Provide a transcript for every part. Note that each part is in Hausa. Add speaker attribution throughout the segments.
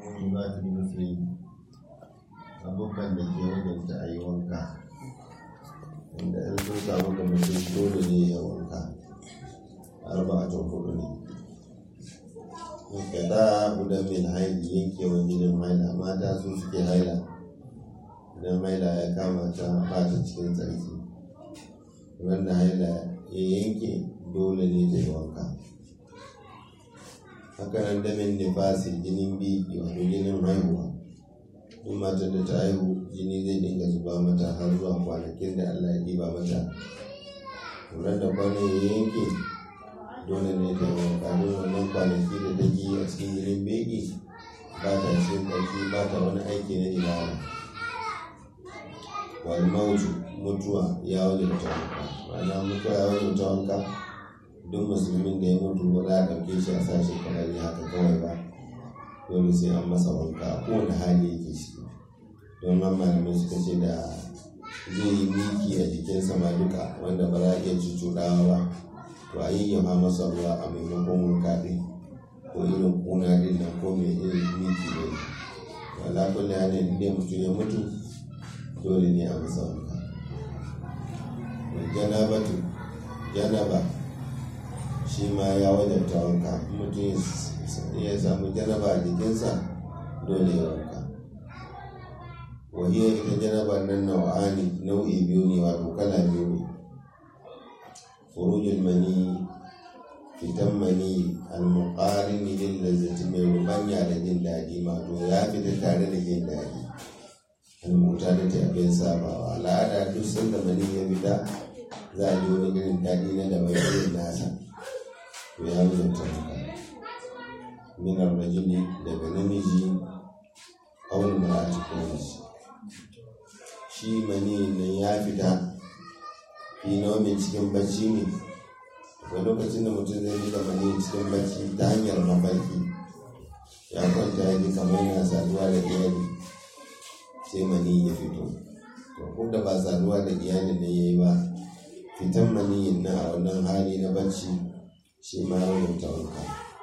Speaker 1: mujibatul muslim abubuwan da ke wajenta a yi wanka wanda in sun samu ga mutum dole ne ya wanka arba'atun hudu ne kada guda min haili yankewan jinin haila mata su suke haila idan haila ya kama ta bata cikin tsarki wanda haila ya yanke dole ne ta yi wanka hakanan damin nifasi jinin biki wato jinin haihuwa duk matar da ta haihu jini zai dinga zuba mata har zuwa kwanakin da allah ya ɗiba mata lura da kwanan ya yanke dole ne ta yi wanka don wannan kwanaki da take yi a cikin jinin beki ba ta cikin ƙarfi ba ta wani aiki na ibada wal mautu mutuwa ya wajabta wanka ma'ana mutuwa ya wajabta wanka duk musulmin da ya mutu ba za a ɗauke shi a sashi kamar haka kawai ba dole sai an masa wanka a kowane hali yake shi don nan malamai suka ce da zai yi miki a jikinsa ma duka wanda ba za a iya cucuɗawa ba to a yayyafa masa ruwa a maimakon wanka ɗin ko irin kuna ɗin nan ko mai irin miki ne wala kulli halin inda mutum ya mutu dole ne a masa wanka janabatu janaba shi ma ya wajabta wanka mutum ya samu janaba a jikinsa dole ya wanka wahiyar ita janaba nan nau'ani nau'i biyu ne wato kala biyu ne furujul mani fitan mani almuqarin lil lazzati mai rubanya da jin daɗi wato ya fita tare da jin daɗi almuta da tafiyan sabawa al'ada duk sanda mani ya fita za a ji wani irin daɗi na da mai irin nasa to ya wajenta haka minar rajuli daga namiji aure mara'ati ko mace shi mani nan ya fita fi naumin cikin bacci ne ga lokacin da mutum zai rika mani cikin bacci ta hanyar mafarki ya kwanta ya ji kamar yana saduwa da iyali sai mani ya fito to ko da ba saduwa da iyali ne ya yi ba fitan maniyin na a wannan hali na bacci shi ma ya wuta wanka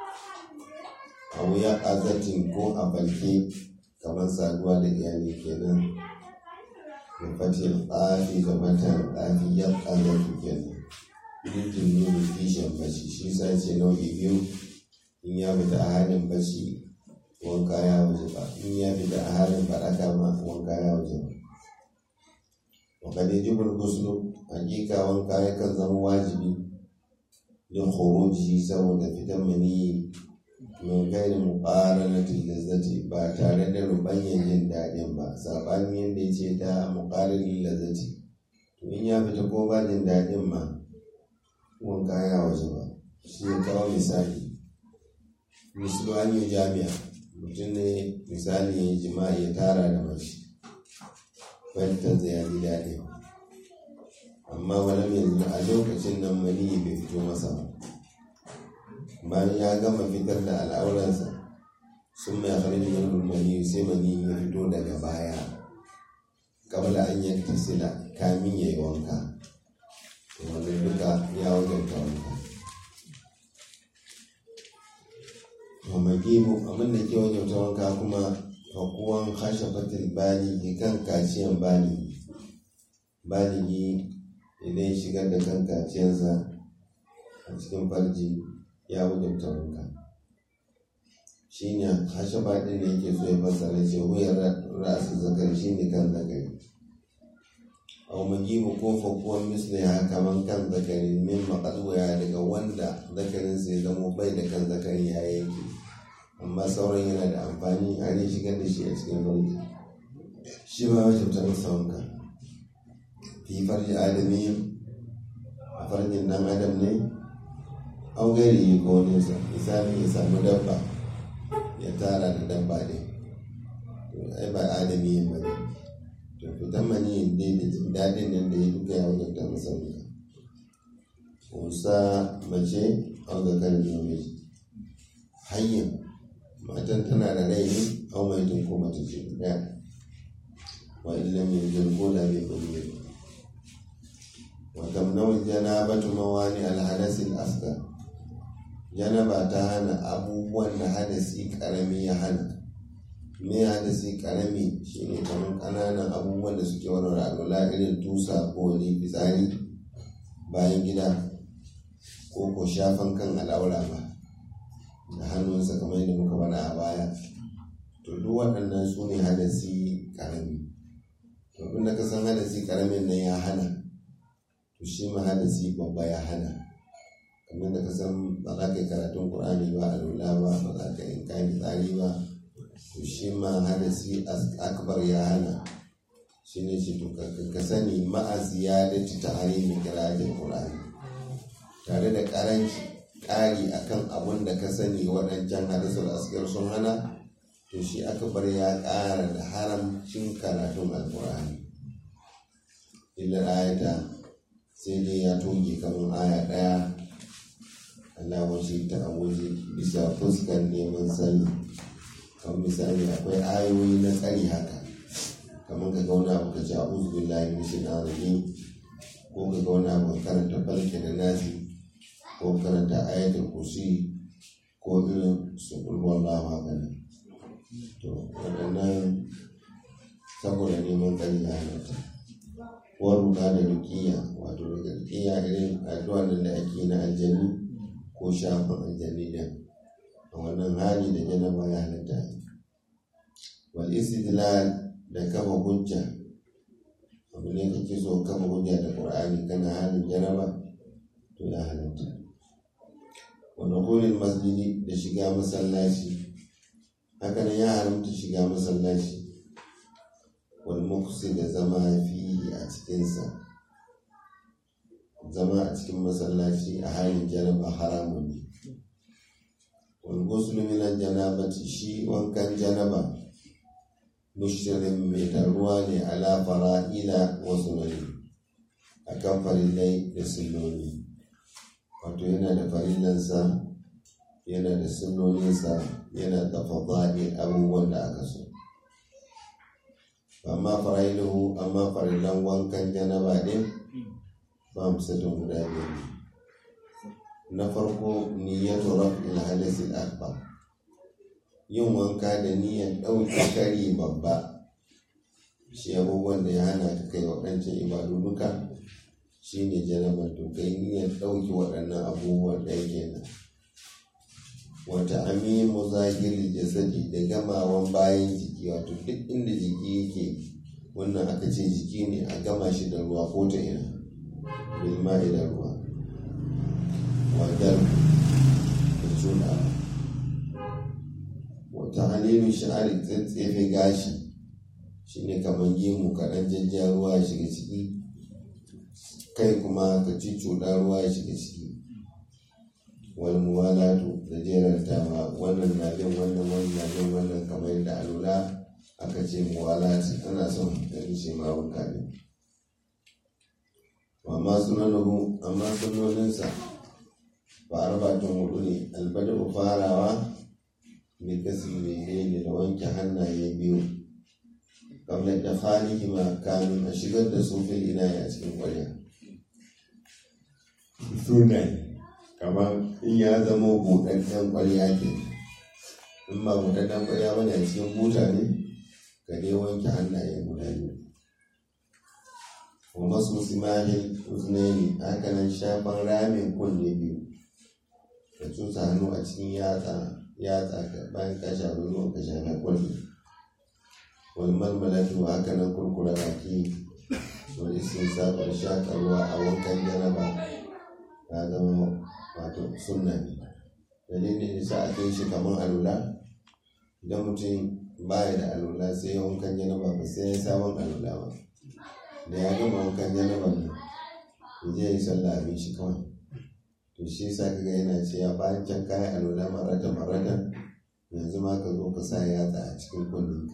Speaker 1: a wuya azatin ko a falke kamar saduwa da iyali kenan da fatil ƙafi da matan ƙafi ya azatu kenan dukkan nuna kishin bacci shi sa ce nau'i biyu in ya fita a halin bacci wanka ya waje ba in ya fita a halin faɗaka ma wanka ya waje ba وقد يجب الغسل حقيقة wanka yakan zama wajibi don khuruji saboda fitan mani min gairi muqaranatin lazzati ba tare da rubanyan jin daɗin ba saɓanin yadda ya ce ta muqaranin lazzati to in ya fita ko ba jin daɗin ma wanka ya waje ba shi ya kawo misali misali an yi jami'a mutum ne misali ya yi jima'i ya tara da mace fahimtar ya ji daɗi amma wani yanzu a lokacin nan mani bai fito masa ba bayan ya gama fitar da al'auransa sun mai harin yin mani sai mani ya fito daga baya kabla an yi tasila kamin ya yi wanka wanda duka ya wajenta wanka wa magibu abin da ke wajenta wanka kuma fakuwan hashafatil baligi kan kaciyan baligi baligi idan shigar da kan kaciyarsa a cikin farji ya wajabta wanka shi ne hashafa ɗin da yake so ya fassara ce wuyar rasu zakar shi ne kan zakari a magibu ko fakuwan misli ya kaman kan zakari min maƙalwaya daga wanda zakarinsa ya zama bai da kan zakari ya yanke amma sauran yana da amfani a ne shigar da shi a cikin farji shi ma wajen ta masa wanka fi farji adami a farjin dan adam ne an gari yi ko nesa misali ya samu dabba ya tara da dabba ne to ai ba adami yin bane to fitan mani dai da jin daɗin nan da ya duka ya wajen ta masa wanka kusa mace an ga kan namiji hanyar matan tana da rai ne an mai tun ko mata ce ɗaya wa illa mai jan ko da bai bayyana wa tamnawul janabatu mawani alhadasi al-asghar janaba ta hana abubuwan da hadasi karami ya hana me hadasi karami shine kamar ƙananan abubuwan da suke warware alwala irin tusa ko wani fitsari bayan gida ko ko shafan kan al'aura ba da hannunsa kamar yadda muka faɗa a baya to duk waɗannan su ne hadasi karami to inda ka san hadasi karamin nan ya hana to shi ma hadasi babba ya hana kamar da ka san ba za ka yi karatun ƙur'ani ba a lula ba ba za ka yi kayan tsari ba to shi ma hadasi akbar ya hana shi ne shi to ka sani ma'a ziyadati ta harimin kirajin ƙur'ani tare da ƙaranci ƙari akan abun da ka sani waɗancan hadisul asgar sun hana to shi akbar ya ƙara da haramcin karatun alƙur'ani illa ayata sai dai ya toge kamar aya ɗaya Allah wace ta waje bisa fuskar neman sani kamar misali akwai ayoyi na tsari haka kamar ka gauna abu ka ci a'udhu billahi min shaitanir rajim ko ka gauna abu ka karanta falke da nasi ko karanta ayatul kursi ko irin su wallahu haka ne to waɗannan saboda neman tsari ya halatta waruka da rukiya wato daga rukiya irin addu'a da ake na aljanu ko shafin aljani da a wannan hali da janaba ya halatta wal istidlal da kafa hujja abu ne kake so kafa hujja da qur'ani kana halin janaba to ya halatta wa dukhulil masjidi da shiga masallaci haka nan ya haramta shiga masallaci wal muqsi da zama fi a cikinsa zama a cikin masallaci a halin janaba haramun ne wal ghuslu min al janabati shi wankan janaba mushtarin mai taruwa ne ala fara'ila wa sunani akan farillai da sunnoni wato yana da farillansa yana da sunnoninsa yana da fada'i abubuwan da aka so amma fara'iluhu amma farillan wankan janaba din ba musatun guda biyar na farko niyyatu raf'il hadasi akbar yin wanka da niyyar ɗauke kari babba shi abubuwan da ya hana ka kai waɗancan ibadu duka shi ne janabar to kai niyyar ɗauke waɗannan abubuwan da yake nan wata amimu zahiri jasadi da gamawan bayan jiki wato duk inda jiki yake wannan aka ce jiki ne a gama shi da ruwa ko ta ina bilma'i da ruwa wadar da cuɗa wata halilu sha'ari tsefe gashi shine kamar gemu kaɗan jajja ruwa ya shiga ciki kai kuma ka ci cuɗa ruwa ya shiga ciki wal muwalatu da jerantawa wannan na bin wannan wannan na bin wannan kamar yadda alula aka ce muwalati ana son ka ce ma wanka ne amma sunanuhu amma sunoninsa ba arbatun hudu ne albadu farawa mai kasi mai ne da wanke hannaye biyu kamar da falihi ma kamin a shigar da su fil ina a cikin kwarya sunaye kamar in ya zama buɗaɗɗen kwarya ke in ba buɗaɗɗen kwarya bane a cikin buta ne ka dai wanke hannaye guda biyu wa masu simahil uznaini haka nan shafan ramin kunne biyu ka cusa hannu a cikin yatsa yatsa ka bayan ka shafi ruwan ka shafa kwalli wal malmalatu haka nan kurkura baki wal istinsa wal shaƙa ruwa a wankan janaba ya zama wato sunna ne dalilin isa a kai shi kamar alula idan mutum baya da alula sai ya wankan janaba ba sai ya sabon alula ba da ya gama wankan janaba ne ya je yi sallah abin shi kawai to shi sa kaga yana ce ya bayan can kayan alwala marata marata yanzu ma ka zo ka sa yatsa a cikin kullum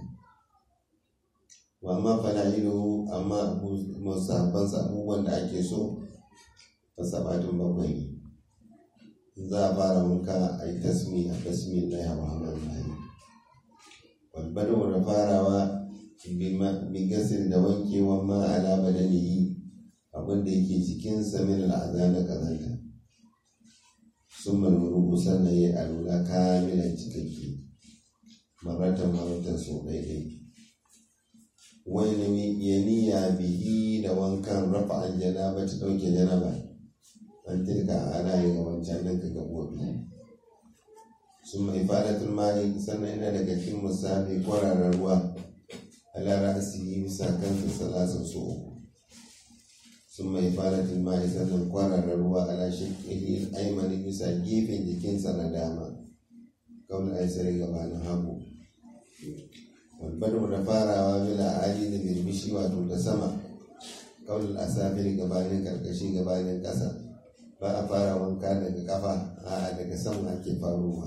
Speaker 1: wa amma fala'ilu amma musabban abubuwan da ake so ta sabatin bakwai ne za a fara wanka a yi tasmi a tasmi na yawa hamar lahi walbado da farawa bi gasir da wankewa ma ala badanihi abin da yake jikinsa min al'aza na kazanta sun malmuru sannan ya alula kamilan cikakke maratan maratan so daidai wani ya niya bihi da wankan rafa an janaba ta ɗauke janaba an tilka ana yi ga wancan nan ka gaɓoɓi sun mai fadatul mali sannan yana daga cikin musafi kwararar ruwa ala ra'asi bisa kansa salasan so uku sun mai fadatul mali sannan kwararar ruwa ala shirkihi aimani bisa gefen jikinsa na dama kawai aisari gabanin hagu walbadu da farawa bila ali da birbishi wato da sama kawai asafiri gabanin karkashi gabanin ƙasa ba a fara wanka daga kafa a daga sama ake faruwa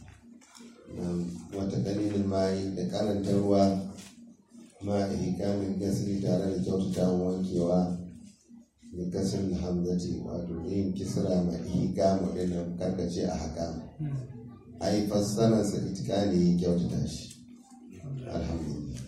Speaker 1: wata dalilin mai da karanta ruwa ma ihkamin gasri tare da kyautatawan wankewa da kasar hamzati wato yin kisra ma ihkamu din nan karkace a haka ai fassararsa itikali kyautata shi alhamdulillah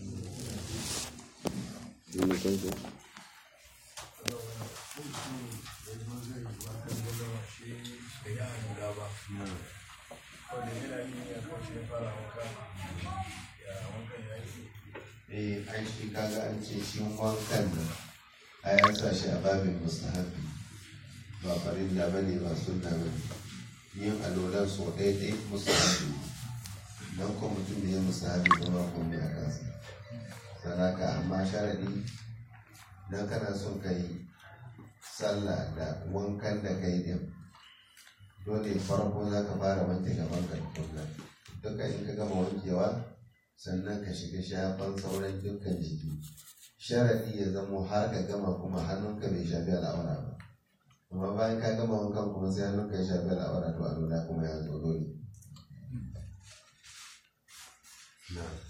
Speaker 1: eh ai shi kaga an ce shi wankan nan a ya sa shi a babin mustahabi ba farin da bane ba sunna bane yin alolan so ɗaya ɗaya mustahabi don ko mutum da ya mustahabi zama komai a kansa sanaka amma sharaɗi don kana son ka yi sallah da wankan da kai din dole farko za ka fara wanke gaban ka tukunna duka in ka gama wankewa sannan ka shiga shafan sauran dukkan jiki sharaɗi ya zamo har ka gama kuma hannunka bai shafi al'aura ba amma bayan ka gama wankan kuma sai hannunka ya shafi al'aura to a kuma ya zo dole